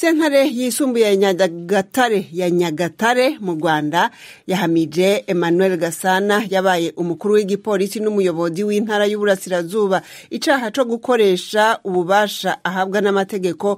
sentare yisumbuye ya nyagatare ya nyagatare mu rwanda yahamije emmanuel gasana yabaye umukuru w'igipolisi n'umuyobozi w'intara y'uburasirazuba icaha co gukoresha ububasha ahabwa n'amategeko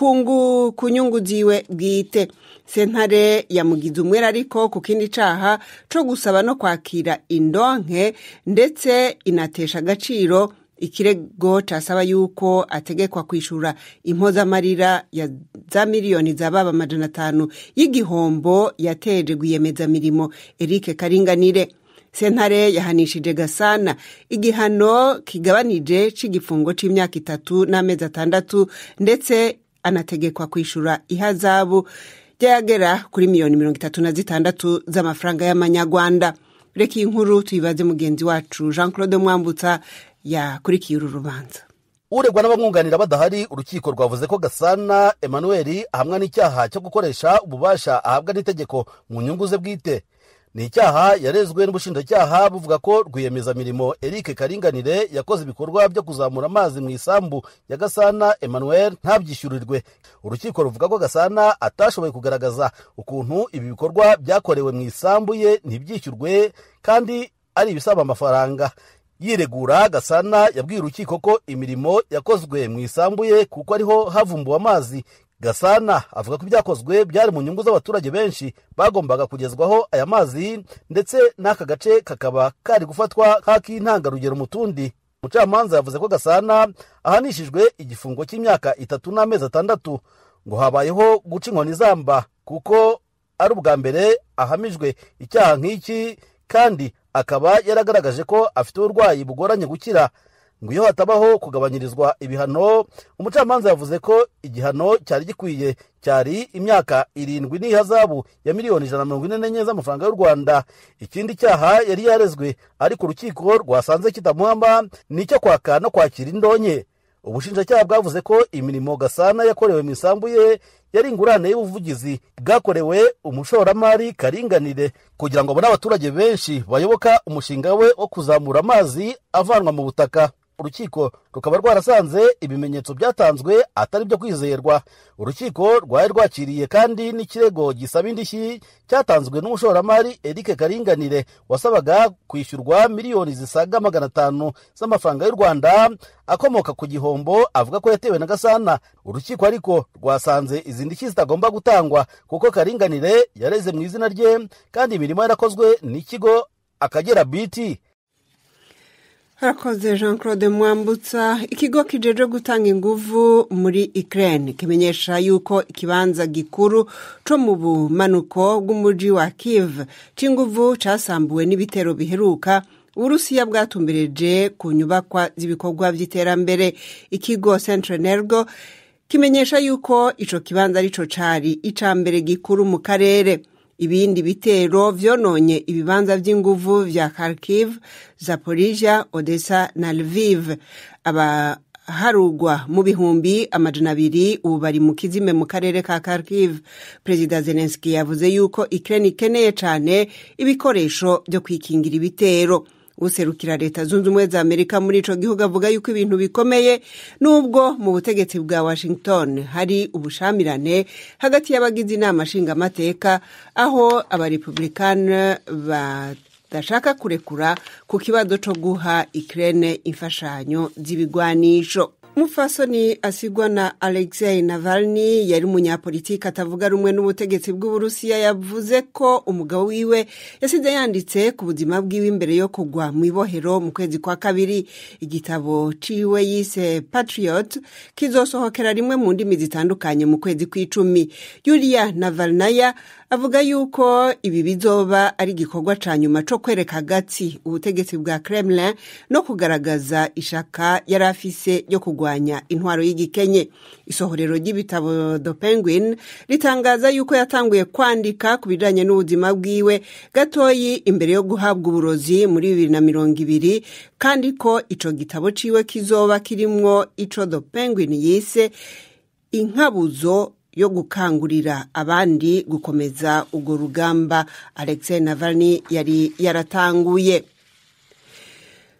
ku nyungu ziwe bwite sentare yamugize umwere ariko ku kindi caha co gusaba no kwakira indonke ndetse inatesha agaciro ikirego casaba yuko ategekwa kwishura impozamarira ya za miliyoni zababa amajana atanu y'igihombo yateje rwiyemezamirimo Eric Karinganire sentare yahanishije gasana igihano kigabanije c'igifungo c'imyaka itatu n'amezi atandatu ndetse anategekwa kwishura ihazabu ryagera kuri miliyoni mirongo itatu na zitandatu z'amafaranga y'amanyarwanda reka iyi nkuru tuyibaze mugenzi wacu jean claude mwambutsa yakurikiye uru rubanza uregwa n'abamwunganira badahari urukiko rwavuze ko gasana emmanuel ahamwa n'icyaha cyo gukoresha ububasha ahabwa n'itegeko mu nyungu ze bwite ni icyaha yarezwe n'ubushinjacyaha buvuga ko rwiyemezamirimo eric karinganire yakoze ibikorwa byo kuzamura amazi mu isambu ya gasana emmanuel ntabyishyurirwe urukiko ruvuga ko gasana atashoboye kugaragaza ukuntu ibi bikorwa byakorewe mu isambu ye ntibyishyurwe kandi ari ibisaba amafaranga yiregura gasana yabwiye urukiko ko imirimo yakozwe mu isambu ye kuko ariho havumbuwe amazi gasana avuga ko ibyakozwe byari mu nyungu z'abaturage benshi bagombaga kugezwaho aya mazi ndetse n'aka gace kakaba kari gufatwa nk'ak'intangarugero mu tundi umucamanza yavuze ko gasana ahanishijwe igifungo cy'imyaka itatu n'amezi atandatu ngo habayeho guca inkoni zamba kuko ari ubwa mbere ahamijwe icyaha nk'iki kandi akaba yaragaragaje ko afite uburwayi bugoranye gukira ngo iyo hatabaho kugabanyirizwa ibihano umucamanza yavuze ko igihano cyari gikwiye cyari imyaka irindwi n'ihazabu ya miliyoni ijana na mirongo ine n'enye z'amafaranga y'u rwanda ikindi cyaha yari yarezwe ariko urukiko rwasanze kitamuhama ni icyo kwaka no kwakira indonke ubushinjacyaha bwavuze ko imirimo gasana yakorewe mu isambu ye yari ingurane y'ubuvugizi bwakorewe umushoramari karinganire kugira ngo abone abaturage benshi bayoboka umushinga we wo kuzamura amazi avanwa mu butaka urukiko rukaba rwarasanze ibimenyetso byatanzwe atari byo kwizerwa urukiko rwari rwakiriye kandi n'ikirego gisaba indishyi cyatanzwe n'umushoramari eric karinganire wasabaga kwishyurwa miliyoni zisaga magana atanu z'amafaranga y'u rwanda akomoka ku gihombo avuga ko yatewe na gasana urukiko ariko rwasanze izi ndishyi zitagomba gutangwa kuko karinganire yareze mu izina rye kandi imirimo yarakozwe n'ikigo akagera biti harakoze jean claude mwambutsa ikigo kijeje gutanga inguvu muri ukraine kimenyesha yuko ikibanza gikuru co mu bumanuko bw'umuji wa kiv c'inguvu casambuwe n'ibitero biheruka uburusiya bwatumbereje ku nyubakwa z'ibikorwa by'iterambere ikigo centrenergo kimenyesha yuko ico kibanza arico cari ica mbere gikuru mu karere ibindi bitero vyononye ibibanza vy'inguvu vya kharkiv zaporija odessa na lviv abaharugwa mu bihumbi amajana abiri ubu bari mu kizime mu karere ka kharkiv perezida zelenski yavuze yuko ukraine ikeneye cane ibikoresho vyo kwikingira ibitero userukira leta zunze ubumwe za amerika muri ico gihugu avuga yuko ibintu bikomeye nubwo mu butegetsi bwa washington hari ubushamirane hagati y'abagize inama nshingamateka aho abarepublikani badashaka kurekura ku kibazo co guha ukraine imfashanyo z'ibigwanisho umufasoni asigwa na alexei navalny yari umunyapolitiki atavuga rumwe n'ubutegetsi bw'uburusiya yavuze ko umugabo wiwe yasize yanditse ku buzima bwiwe imbere yo kugwa mu ibohero mu kwezi kwa kabiri igitabo ciwe yise patriot kizosohokera rimwe mu ndimi zitandukanye mu kwezi kw'icumi yulia navalnaya avuga yuko ibi bizoba ari igikorwa ca nyuma co kwereka agatsi ubutegetsi bwa kremlin no kugaragaza ishaka yari afise ryo kurwanya intwaro y'igikenye isohorero ry'ibitabo the penguin ritangaza yuko yatanguye kwandika ku bijanye n'ubuzima bwiwe gatoyi imbere yo guhabwa uburozi muri bibiri na mirongo ibiri kandi ko ico gitabo ciwe kizoba kirimwo ico the penguin yise inkabuzo yo gukangurira abandi gukomeza urwo rugamba alexei navalny yari yaratanguye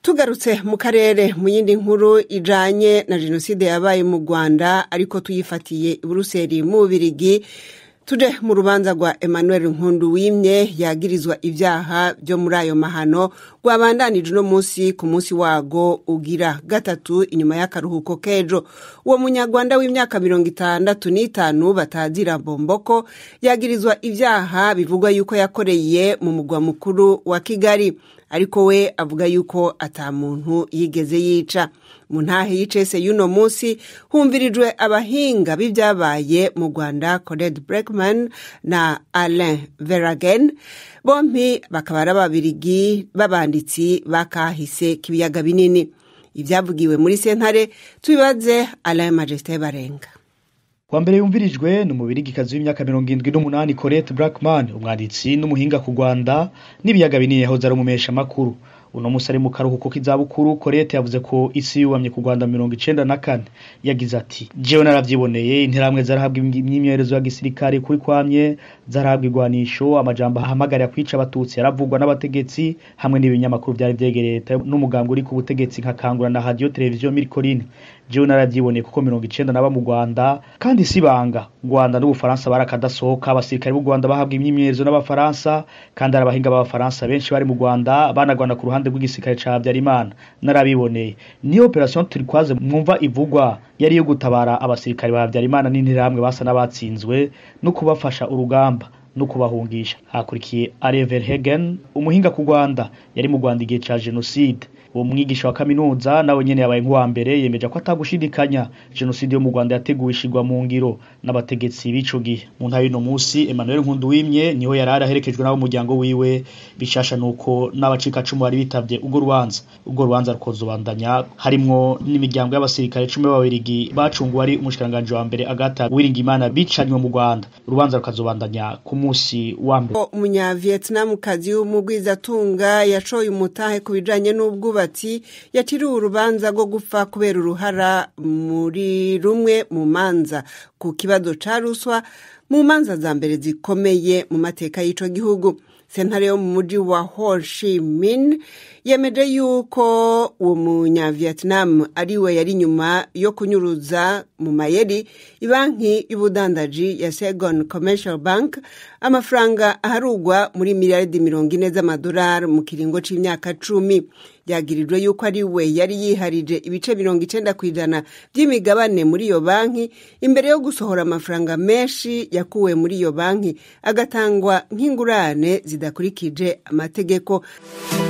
tugarutse mu karere mu yindi nkuru ijanye na jenoside yabaye mu rwanda ariko tuyifatiye i buruseli mu bubirigi tuje mu rubanza rwa emmanuel nkundu wimye yagirizwa ibyaha byo muri ayo mahano rwabandanije uno munsi ku munsi wago ugira gatatu inyuma y'akaruhuko k'ejo uwo munyarwanda w'imyaka mirongo itandatu n'itanu batazira bomboko yagirizwa ibyaha bivugwa yuko yakoreye mu mugwa mukuru wa kigali ariko we avuga yuko ata muntu yigeze yica mu ntahe y'icese y'uno munsi humvirijwe abahinga b'ibyabaye mu rwanda cored breckman na alain veragen bompi bakaba ari ababirigi b'abanditsi bakahise k'ibiyaga binini ibyavugiwe muri sentare tubibaze alain majesté barenga wa mbere yumvirijwe ni umubirigikazi w'imyaka mirongo irindwi n'umunani Colette Blackman umwanditsi n'umuhinga ku Rwanda n'ibiyaga binini yahoze ari umumesha makuru uno musi ari mu karuhuko k'izabukuru Colette yavuze ko isi yubamye ku Rwanda mirongo icenda na kane yagize ati jewe naravyiboneye interamwe zarahabwa imyimenyerezo ya gisirikare kuri kwamye zarahabwa igwanisho amajambo ahamagarira kwica abatutsi yaravugwa n'abategetsi hamwe n'ibinyamakuru vyari vyegereye leta n'umugambwe uri ku butegetsi nka kangura na radio televiziyo Mirikoline jewe naravyiboneye kuko mirongo icenda naba mu Rwanda kandi si banga Rwanda n'Ubufaransa barakadasohoka abasirikare b'u Rwanda bahabwa imyimenyerezo n'abafaransa kandi ari abahinga b'abafaransa benshi bari mu Rwanda banagwana ku ruhande rw'igisirikare ca Habyarimana narabiboneye ni operation turikwaze mwumva ivugwa yari yo gutabara abasirikare ba Habyarimana n'interahamwe basa n'abatsinzwe no kubafasha urugamba no kubahungisha hakurikiye Alain Verhegen umuhinga ku Rwanda yari mu Rwanda igihe ca genocide uwo mwigisha wa kaminuza nawe nyene yabaye nk'uwa mbere yemeje ko atagushidikanya jenoside yo mu Rwanda yateguwe ishigwa mu ngiro n'abategetsi b'ico gihe mu ntara y'uno musi Emmanuel Nkunduwimye niho yari araherekejwe n'abo muryango wiwe bishasha nuko n'abacikacumu bari bitavye urwo rubanza urwo rubanza rukozobandanya harimwo n'imiryango y'abasirikare cumi b'ababirigi bacunguwe ari umushikiranganje wa mbere Agatha Uwiringiyimana bicanywe mu Rwanda urubanza rukazobandanya ku musi wa mbere umunyavietnamukazi w'umugwizatunga yacoye umutahe ku bijanye n'ubwubatsi yatiriwe urubanza rwo gupfa kubera uruhara muri rumwe mu manza ku kibazo ca ruswa mu manza za mbere zikomeye mu mateka y'ico gihugu sentare yo mu muji wa Ho Chi Minh yemeje yuko uwo munyavietnam ari we yari nyuma yo kunyuruza mu mayeri ibanki y'ubudandaji ya Saigon Commercial Bank amafaranga aharugwa muri miliyaridi mirongo ine z'amadolari mu kiringo c'imyaka cumi yagirijwe yuko ari we yari yiharije ibice mirongo icenda ku ijana by'imigabane muri iyo banki imbere yo gusohora amafaranga menshi yakuwe muri iyo banki agatangwa nk'ingurane zidakurikije amategeko